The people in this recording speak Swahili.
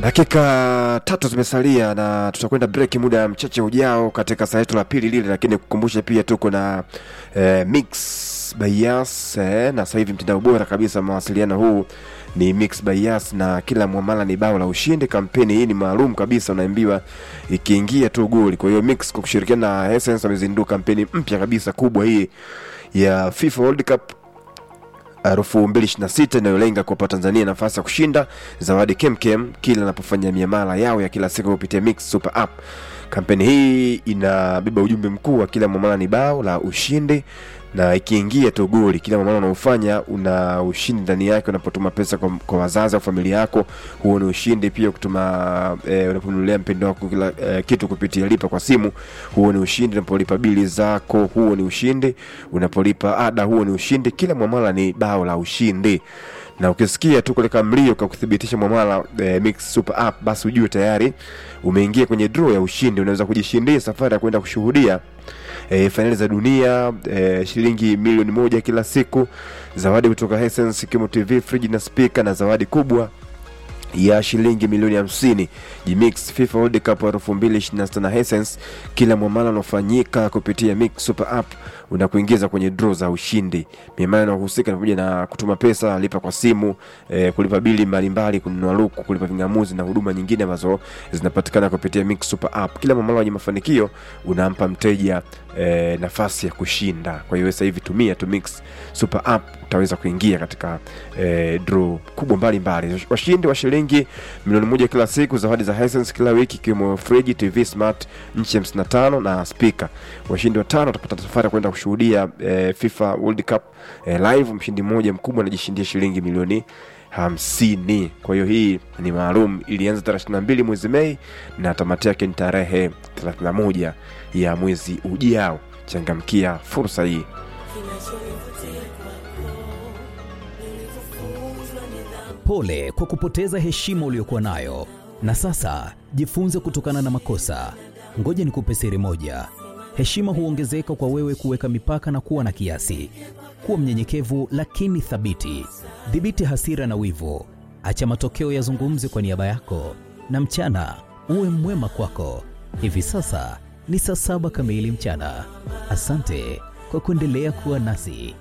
Dakika tatu zimesalia na tutakwenda break muda mchache ujao katika saa yetu la pili lile, lakini kukumbusha pia tuko na eh, Mix by Yas eh, na sasa hivi mtandao bora kabisa mawasiliano huu ni Mix by Yas na kila mwamala ni bao la ushindi. Kampeni hii ni maalum kabisa, unaambiwa ikiingia tu goli. Kwa hiyo Mix kwa kushirikiana na Essence wamezindua kampeni mpya kabisa kubwa hii ya FIFA World Cup elfu mbili ishirini na sita inayolenga kuwapa Tanzania nafasi ya kushinda zawadi kemkem kila anapofanya miamala yao ya kila siku kupitia Mix Super App. Kampeni hii inabeba ujumbe mkuu wa kila mwamala ni bao la ushindi, na ikiingia tu goli, kila mwamala unaofanya una ushindi ndani yake. Unapotuma pesa kwa, kwa wazazi au familia yako, huo ni ushindi. Pia kutuma eh, unaponunulia mpendo wako kila eh, kitu kupitia lipa kwa simu, huo ni ushindi. Unapolipa bili zako, huo ni ushindi. Unapolipa ada, huo ni ushindi. Kila mwamala ni bao la ushindi na ukisikia tu kuleka mlio kwa kuthibitisha mwamala eh, Mix Super App, basi ujue tayari umeingia kwenye draw ya ushindi. Unaweza kujishindia safari ya kwenda kushuhudia e, fainali za dunia e, shilingi milioni moja kila siku, zawadi kutoka Hisense ikiwemo TV, friji na spika, na zawadi kubwa ya shilingi milioni hamsini. Jimix FIFA World Cup 2026 na Hisense. Kila mwamala unaofanyika kupitia Mix Super App unakuingiza kwenye draw za ushindi. Miamala inayohusika ni pamoja na kutuma pesa, lipa kwa simu, eh, kulipa bili mbalimbali, kununua luku, kulipa vingamuzi na huduma nyingine ambazo zinapatikana kupitia Mix Super App. Kila mwamala wenye mafanikio unampa mteja eh, nafasi ya kushinda. Kwa hiyo sasa hivi tumia tu Mix Super App utaweza kuingia katika eh, draw kubwa mbalimbali. Washindi wa shilingi milioni moja kila siku, zawadi za Hisense kila wiki, ikiwemo friji, TV smart nchi 55 na speaker. Washindi watano watapata safari ya kwenda kushuhudia eh, FIFA World Cup eh, live. Mshindi mmoja mkubwa anajishindia shilingi milioni hamsini. Kwa hiyo hii ni maalum, ilianza tarehe 22 mwezi Mei na tamati yake ni tarehe 31 ya mwezi ujao. Changamkia fursa hii. Pole kwa kupoteza heshima uliyokuwa nayo, na sasa jifunze kutokana na makosa. Ngoja nikupe siri moja: heshima huongezeka kwa wewe kuweka mipaka na kuwa na kiasi. Kuwa mnyenyekevu lakini thabiti. Dhibiti hasira na wivu, acha matokeo yazungumze kwa niaba yako, na mchana uwe mwema kwako. Hivi sasa ni saa saba kamili mchana. Asante kwa kuendelea kuwa nasi.